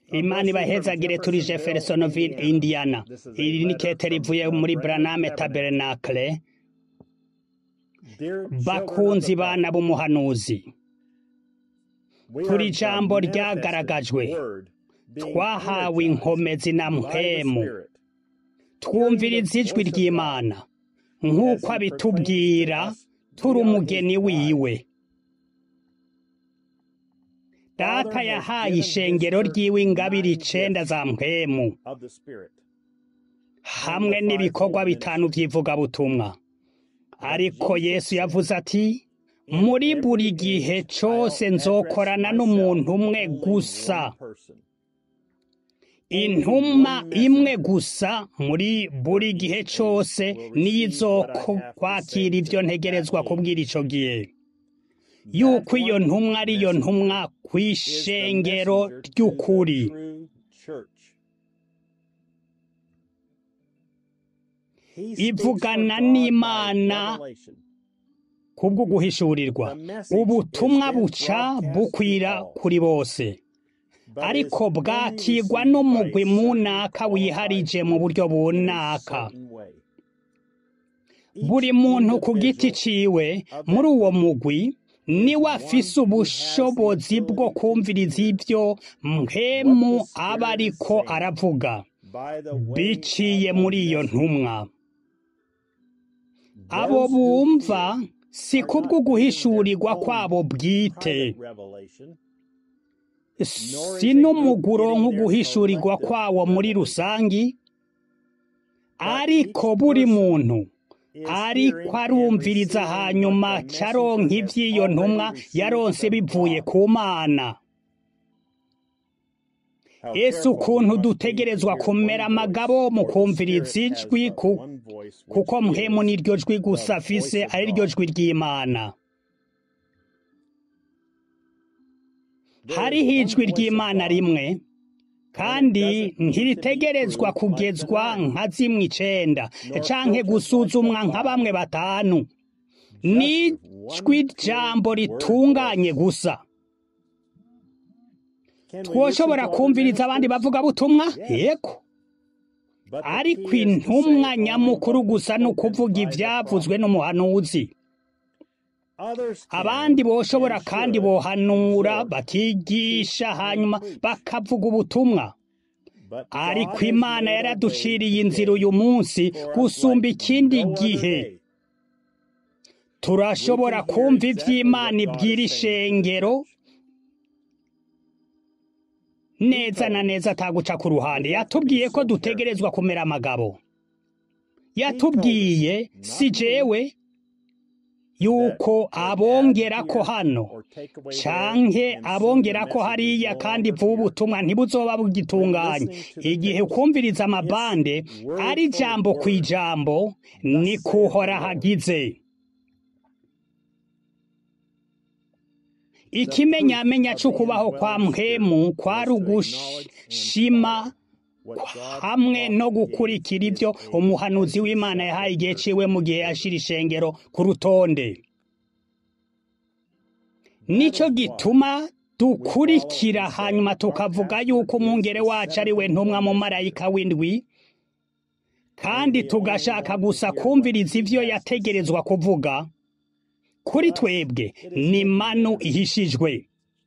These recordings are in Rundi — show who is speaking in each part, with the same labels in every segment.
Speaker 1: imana ibahezagire turi jeffersonville indiana iri ni kete rivuye muri braname tabernacle bakunzi bana b'umuhanuzi turi ijambo ryagaragajwe twahawe inkomezi na mpemu twumviriza ijwi ry'imana nk'uko abitubwira turi umugeni wiwe data yahaye ishengero ry'iwe ingabire icenda za mpemu hamwe n'ibikorwa bitanu by'ivugabutumwa ariko yesu yavuze ati muri buri gihe cyose nzokorana n'umuntu umwe gusa intumwa imwe gusa muri buri gihe cyose niyo izokwakira ibyo ntegerezwa kubwira icyo gihe yuko iyo ntumwa ari yo ntumwa ku ishengero ry'ukuri ivugana n'imana kubwo guhishurirwa ubutumwa buca bukwira kuri bose ariko bwakigwa n'umugwi munaka wiharije mu buryo bunaka buri muntu ku giti ciwe muri uwo mugwi niwe afise ubushobozi bwo kumviriza ibyo mpemu aba ariko aravuga biciye muri iyo ntumwa abo bumva si kubwo guhishurirwa kwabo bwite si n'umuguro nk'uguhishurirwa kwawo muri rusangi ariko buri muntu ariko arumviriza hanyuma caronka ivy'iyo ntumwa yaronse bivuye ku mana ese ukuntu dutegerezwa kumera amagabo mu kumviriza ijwi kuko mpemu n'iryo jwi gusa afise ari ryo jwi ry'imana hariho ijwi ry'imana rimwe kandi ntiritegerezwa kugezwa nka zimwe icenda canke gusuzumwa nka bamwe batanu n'ijwi jambo ritunganye gusa twoshobora kumviriza abandi bavuga butumwa yego ariko intumwa nyamukuru gusa ni ukuvuga ibyavuzwe n'umuhanuzi abandi boshobora kandi bohanura bakigisha hanyuma bakavuga ubutumwa ariko imana yaraduciriye inzira uyu munsi gusumba ikindi gihe turashobora kumva iby'imana ibwira ishengero neza na neza ataguca ku ruhande yatubwiye ko dutegerezwa kumera amagabo yatubwiye si jewe yuko abongera ko hano canke abongera ko hariya kandi vuba ubutumwa ntibuzoba bugitunganye igihe ukumviriza amabande ari ijambo ku ijambo ni kuhora hagize ikimenyamenya c'ukubaho kwa mpemu kwari ugushima hamwe no gukurikira ibyo umuhanuzi w'imana yahaye igihe ciwe mu gihe yashira ishengero ku rutonde nico gituma dukurikira hanyuma tukavuga yuko umwungere wacu ari we ntumwa mu marayika w'indwi kandi tugashaka gusa kumviriza ivyo yategerezwa kuvuga kuri twebwe ni manu ihishijwe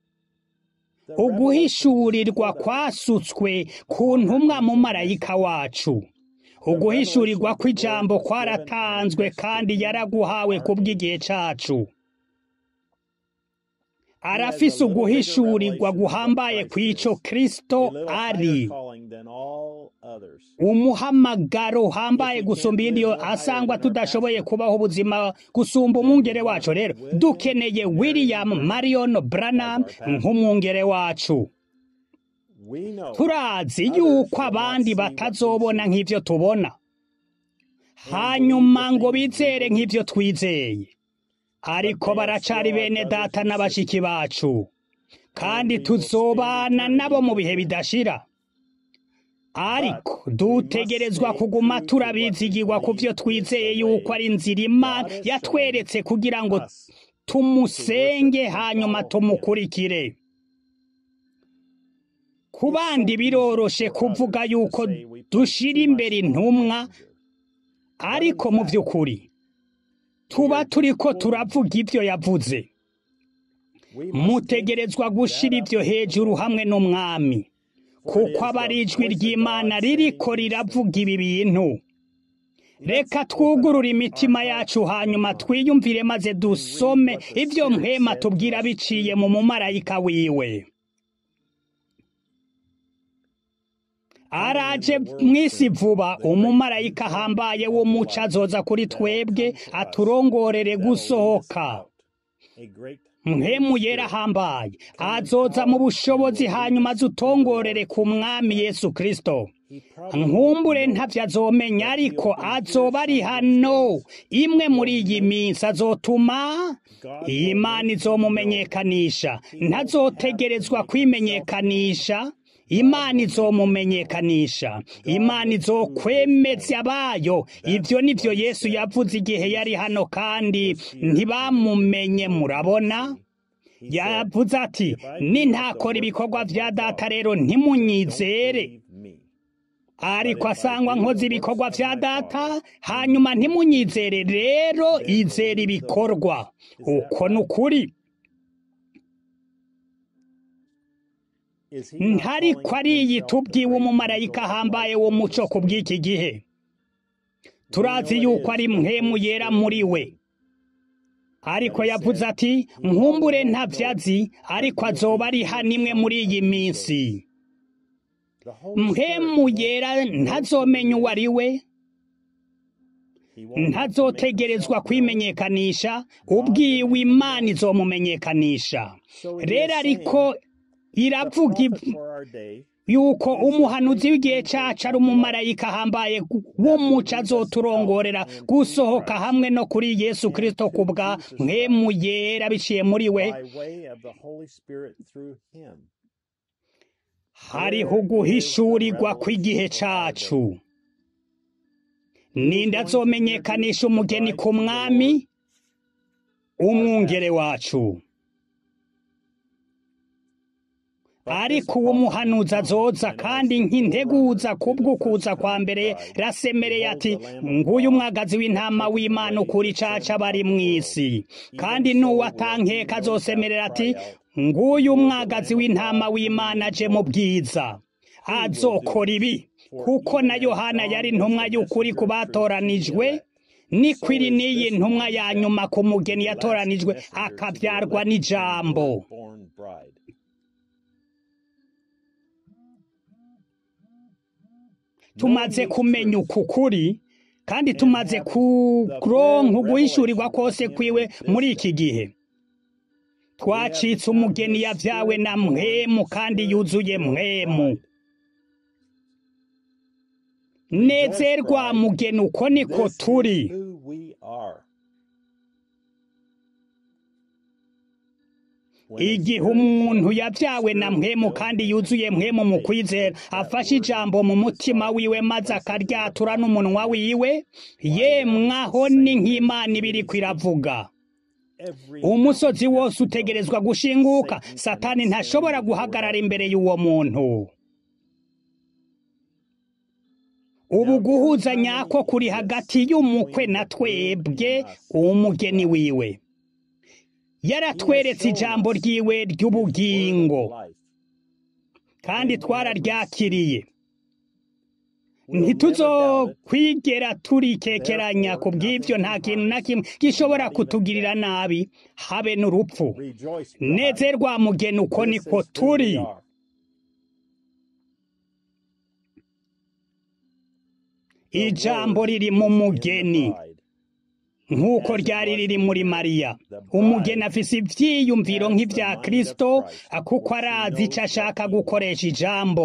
Speaker 1: uguhishurirwa kwasutswe ku ntumwa mu marayika wacu uguhishurirwa kw'ijambo kwaratanzwe kandi yaraguhawe kubw'igihe cacu arafise uguhishurirwa guhambaye kw'ico kristo ari umuhamagaro uhambaye gusumba iyindi yo asangwa tudashoboye kubaho ubuzima gusumba umwungere wacu rero dukeneye william marion branham nk'umwungere wacu turazi yuko abandi batazobona nk'ivyo tubona hanyuma ngo bizere nk'ivyo twizeye ariko baracari bene data n'abashiki bacu kandi tuzobana nabo mu bihe bidashira ariko dutegerezwa kuguma turabizigirwa ku byo twizeye yuko ari inzira imana yatweretse kugira ngo tumusenge hanyuma tumukurikire ku bandi biroroshe kuvuga yuko dushira imbere intumwa ariko mu by'ukuri tuba turi ko turavuga ibyo yavuze mutegerezwa gushyira ibyo hejuru hamwe n'umwami kuko aba ari ijwi ry'imana ririko riravuga ibi bintu reka twugurure imitima yacu hanyuma twiyumvire maze dusome ibyo mpema tubwira biciye mu mumarayika wiwe araje mu isi vuba umumarayika ahambaye w'umuco azoza kuri twebwe aturongorere gusohoka mpemu yera ahambaye azoza mu bushobozi hanyuma azutongorere ku mwami yesu kirisito nkumbure ntavyo azomenya ariko azoba ari hano imwe muri iyi minsi azotuma iyi mana izomumenyekanisha ntazotegerezwa kwimenyekanisha imana izomumenyekanisha imana izokwemeza abayo ibyo nivyo yesu yavuze igihe yari hano kandi ntibamumenye murabona yavuze ati nintakora ibikorwa vya data rero ntimunyizere ariko asangwa nkoze ibikorwa vya data hanyuma ntimunyizere rero izera ibikorwa uko ni ukuri ntariko ariyi tubwiwe umumarayika ahambaye w'umuco ku bw'iki gihe turazi yuko ari mpemu yera muri we ariko yavuze ati nkumbure ntavyazi ariko azoba ari hano imwe muri iyi minsi mpemu yera ntazomenya uwo ari we ntazotegerezwa kwimenyekanisha ubwiwe imana izomumenyekanisha rero ariko iravuga yuko umuhanuzi w'igihe cacu ari umumarayika ahambaye w'umuco azoturongorera gusohoka hamwe no kuri yesu kirisito ku bwa mwemu yera biciye muri we hariho uguhishurirwa kw'igihe cacu ninde azomenyekanisha umugeni ku mwami umwungere wacu ariko uwo muhanuzi azoza kandi nk'integuza kubw'ukuza kwa mbere rasemereye ati nguyu umwagazi w'intama w'imana ukuri caca bari mu isi kandi n'uwo atankeka azosemerera ati nguyu umwagazi w'intama w'imana aje mu bwiza azokora ibi kuko na yohana yari intumwa y'ukuri ku batoranijwe nikwiri n'iyi ntumwa ya nyuma ku mugeni yatoranijwe akabyarwa n'ijambo tumaze kumenya uku kuri kandi tumaze kuronka uguhishurirwa kose kwiwe muri iki gihe twacitse umugeni yavyawe na mwemu kandi yuzuye mwemu nezerwa mugeni uko niko turi igihe umuntu yabyawe na mwemu kandi yuzuye mwemu mu kwizera afashe ijambo mu mutima wiwe maze akaryatura n'umunwa wiwe yemwaho ni nk'imana ibiri kwiravuga umusozi wose utegerezwa gushinguka satani ntashobora guhagarara imbere y'uwo muntu ubu guhuza nyako kuri hagati y'umukwe na twebwe umugeni wiwe yaratweretse ijambo ryiwe ry'ubugingo kandi twararyakiriye ntituzokwigera turikekeranya ku bw'ibyo nta kintu na kimwe gishobora kutugirira nabi habe n'urupfu nezerwa mugeni uko niko turi ijambo riri mu mugeni nk'uko ryari riri muri mariya umugeni afise ivyiyumviro nk'ivya kristo kuko arazi ico ashaka gukoresha ijambo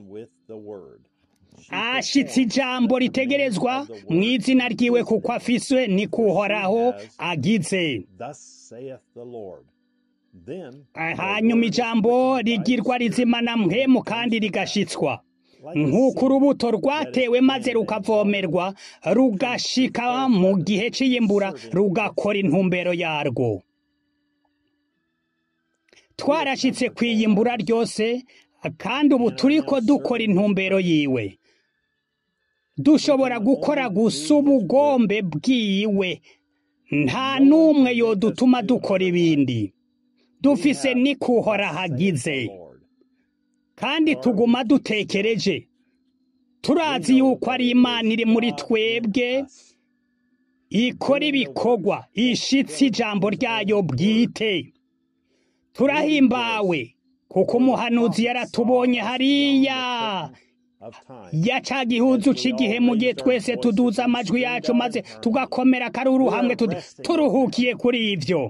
Speaker 1: ashitse ijambo ritegerezwa mu izina ryiwe kuko afise ni kuhoraho agize hanyuma ijambo rigirwa rizima na mpemu kandi rigashitswa nk'uko urubuto rwatewe maze rukavomerwa rugashika mu gihe cy'iyimbura rugakora intumbero yarwo twarashyitse ku iyimbura ryose kandi ubu turiko dukora intumbero yiwe dushobora gukora gusa ubugombe bwiwe nta n'umwe yodutuma dukora ibindi dufise nikuhora hagize kandi tuguma dutekereje turazi yuko ari imana iri muri twebwe ikora ibikorwa ishitse ijambo ryayo bwite turahimbawe kuko umuhanuzi yaratubonye hariya ya ca gihuzu c'igihe mu gihe twese tuduza amajwi yacu maze tugakomera karuru hamwe tuti turuhukiye kuri ivyo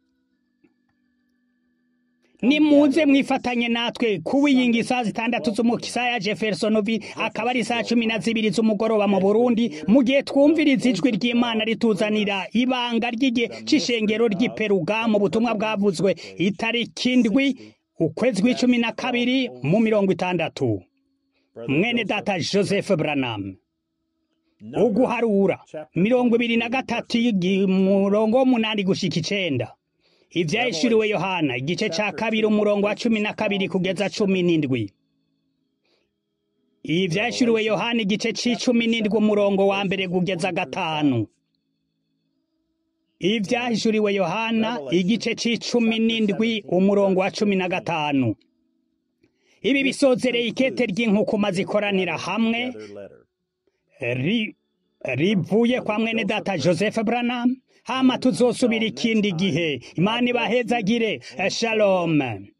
Speaker 1: nimuze mwifatanye natwe kuwiyinga isaha zitandatu z'umukisa ya jeffersonovi akaba ari isaha cumi na zibiri z'umugoroba mu burundi mu gihe twumviriza ijwi ry'imana rituzanira ibanga ry'igihe c'ishengero ry'iperuga mu butumwa bwavuzwe itariki indwi ukwezi kw'icumi na kabiri mu mirongo itandatu mwene data joseph branham uguharura mirongo ibiri na gatatu umurongo w'umunani gushika icenda ivyahishuriwe yohana igice ca kabiri umurongo wa cumi na kabiri kugeza cumi n'indwi ivyahishuriwe yohana igice c'icumi n'indwi umurongo wa mbere kugeza gatanu ivyahishuriwe yohana igice c'icumi n'indwi umurongo wa cumi na gatanu ibi bisozereye ikete ry'inkukuma zikoranira hamwe rivuye kwa mwene data joseph branham hama tuzosubira ikindi gihe imana ibahezagire shalom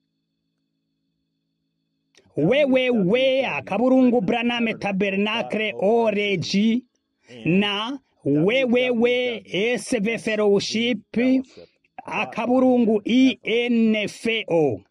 Speaker 1: wewe we akaburungu branham tabernakle oreji na wewewe sv fellowship akaburungu info